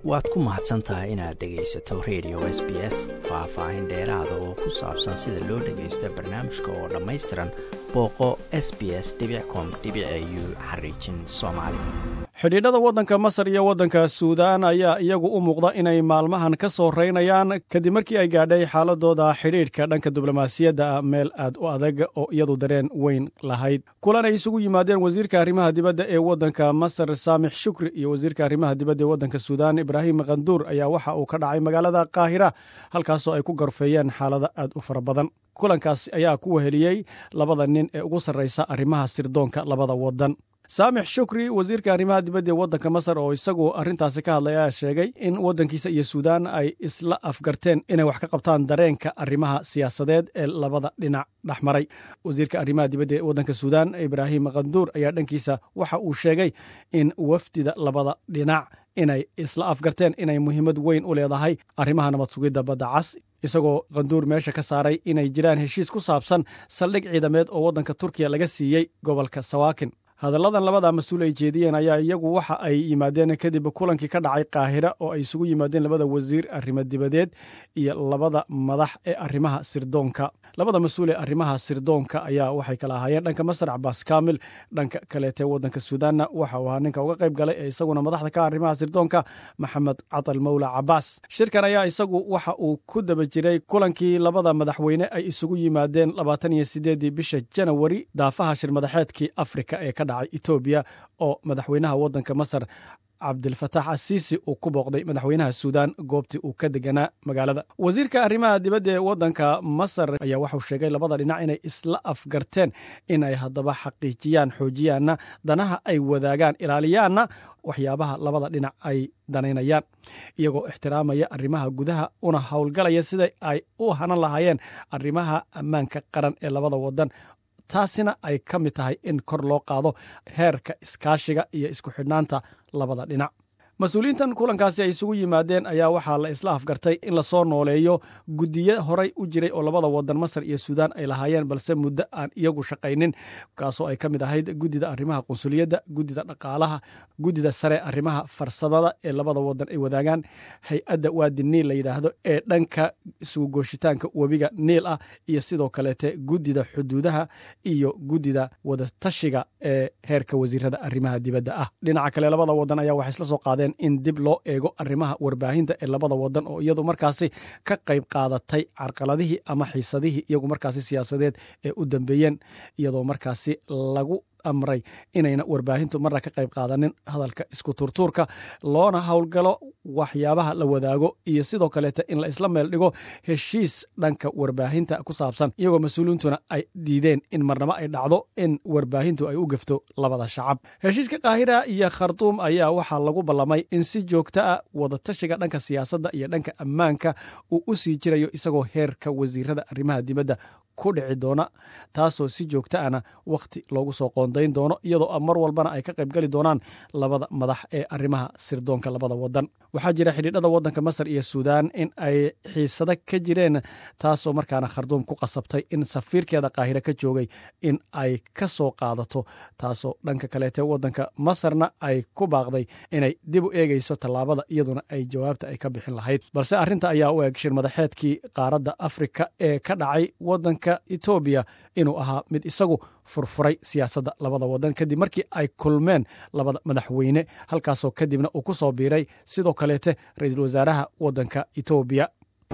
waad ku mahadsan tahay inaad dhegaysato radio s b s faah-faahin dheeraada oo ku saabsan sida loo dhagaysta barnaamijka oo dhammaystiran booqo s b s com u xariijin soomaali xidhiidhada waddanka masar iyo waddanka suudaan ayaa iyagu u muuqda inay maalmahan ka soo raynayaan kadib markii ay gaadhay xaaladooda xidhiidhka dhanka diblomaasiyadda meel aad u adag oo iyadu dareen weyn lahayd kulan ay isugu yimaadeen wasiirka arrimaha dibadda ee waddanka masar saamix shukri iyo wasiirka arrimaha dibadda ee waddanka suudaan ibraahim kanduur ayaa waxa uu ka dhacay magaalada kaahira halkaasoo ay ku garfeeyeen xaalada aad u fara badan kulankaas ayaa ku weheliyey labada nin ee ugu sarraysa arrimaha sirdoonka labada waddan saamix shukri wasiirka arrimaha dibadda ee waddanka masar oo isagu arrintaasi ka hadlay ayaa sheegay in waddankiisa iyo suudaan ay isla afgarteen inay wax ka qabtaan dareenka arrimaha siyaasadeed ee labada dhinac dhex maray wasiirka arrimaha dibadda ee waddanka suudaan ibraahim kanduur ayaa dhankiisa waxa uu sheegay in wafdida labada dhinac inay isla afgarteen inay muhiimad weyn u leedahay arrimaha nabad sugidda badda cas isagoo kanduur meesha ka saaray inay jiraan heshiis ku saabsan saldhig ciidameed oo waddanka turkiya laga siiyey gobolka sawaakin hadalladan labada mas-uul ay jeediyeen ayaa iyagu waxa ay yimaadeen kadib kulankii ka dhacay kaahira oo ay isugu yimaadeen labada wasiir arrimo dibadeed iyo labada madax ee arrimaha sirdoonka labada mas-uul ee arrimaha sirdoonka ayaa waxay kala ahaayeen dhanka masar cabaas kaamil dhanka kaleete waddanka suudaanna waxa uu ahaa ninka uga qayb galay ee isaguna madaxda ka arrimaha sirdoonka maxamed catal mawla cabaas shirkan ayaa isagu waxa uu ku daba jiray kulankii labada madaxweyne ay isugu yimaadeen labaatan iyo sideedii bisha janawari daafaha shirmadaxeedkii afrika ee ka dhacay etoobiya oo madaxweynaha waddanka masar cabdilfataax asiisi uu ku booqday madaxweynaha suudaan goobtii uu ka deganaa magaalada wasiirka arrimaha dibadda ee waddanka masar ayaa waxuu sheegay labada dhinac inay isla afgarteen in ay haddaba xaqiijiyaan xoojiyaanna danaha ay wadaagaan ilaaliyaanna waxyaabaha labada dhinac ay danaynayaan iyagoo ixtiraamaya arrimaha gudaha una howlgalaya sida ay u hanan lahaayeen arrimaha ammaanka qaran ee labada waddan taasina ay ka mid tahay in kor loo qaado heerka iskaashiga iyo isku xidhnaanta labada dhinac mas-uuliyiintan kulankaasi ay isugu yimaadeen ayaa waxaa la isla afgartay in lasoo nooleeyo guddiyo horay u jiray oo labada wadan masar iyo suudaan ay lahaayeen balse muddo aan iyagu shaqaynin kaasoo ay ka mid ahayd guddida arrimaha qunsuliyadda guddida dhaqaalaha guddida sare arrimaha farsamada ee labada wadan ay wadaagaan hay-adda waadi niil la yidhaahdo ee dhanka isugu gooshitaanka webiga niil ah iyo sidoo kaleete guddida xuduudaha iyo guddida wadatashiga ee heerka wasiirada arrimaha dibadda ah dhinaca kale labada wadan ayaa waxay isla soo qaadeen in dib loo eego arrimaha warbaahinta ee labada wadan oo iyadu markaasi ka qayb qaadatay carqaladihii ama xiisadihii iyagu markaasi siyaasadeed ee u dambeeyeen iyadoo markaasi lagu amray inayna warbaahintu marna ka qayb qaadanin hadalka isku turtuurka loona howlgalo waxyaabaha la wadaago iyo sidoo kaleete in la isla meel dhigo heshiis dhanka warbaahinta ku saabsan iyagoo mas-uuliyiintuna ay diideen in marnabo ay dhacdo in warbaahintu ay u gefto labada shacab heshiiska kaahira iyo khartuum ayaa waxaa lagu ballamay in si joogto ah wadatashiga dhanka siyaasadda iyo dhanka ammaanka uu u sii jirayo isagoo heerka wasiirada arrimaha dibadda ku dhici doona taasoo si joogto ana wakhti loogu soo qoondayn doono iyadoo mar walbana ay ka qayb gali doonaan labada madax ee arrimaha sirdoonka labada wadan waxaa jira xidhiidhada waddanka masar iyo suudaan in ay xiisado ka jireen taasoo markaana kharduum ku qasabtay in safiirkeeda kaahira ka joogay in ay ka soo qaadato taasoo dhanka kaleete waddanka masarna ay ku baaqday inay dib u eegayso tallaabada iyaduna ay jawaabta ay ka bixin lahayd balse arrinta ayaa u eg shirmadaxeedkii qaaradda afrika ee ka dhacay waddanka etoobiya inuu ahaa mid isagu furfuray siyaasadda labada wadan kadib markii ay kulmeen labada madaxweyne halkaasoo kadibna uu ku soo biiray sidoo kaleete ra-iisul wasaaraha waddanka etoobiya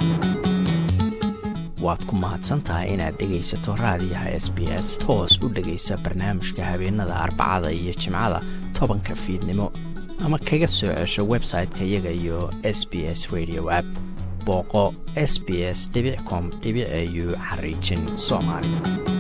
waad ku mahadsantahay inaad dhegaysato raadiyaha s b s toos u dhegaysa barnaamijka habeenada arbacada iyo jimcada tobanka fiidnimo ama kaga soo cesho website-ka iyaga iyo s b s radio app booqo s b s com au xariijin soomaali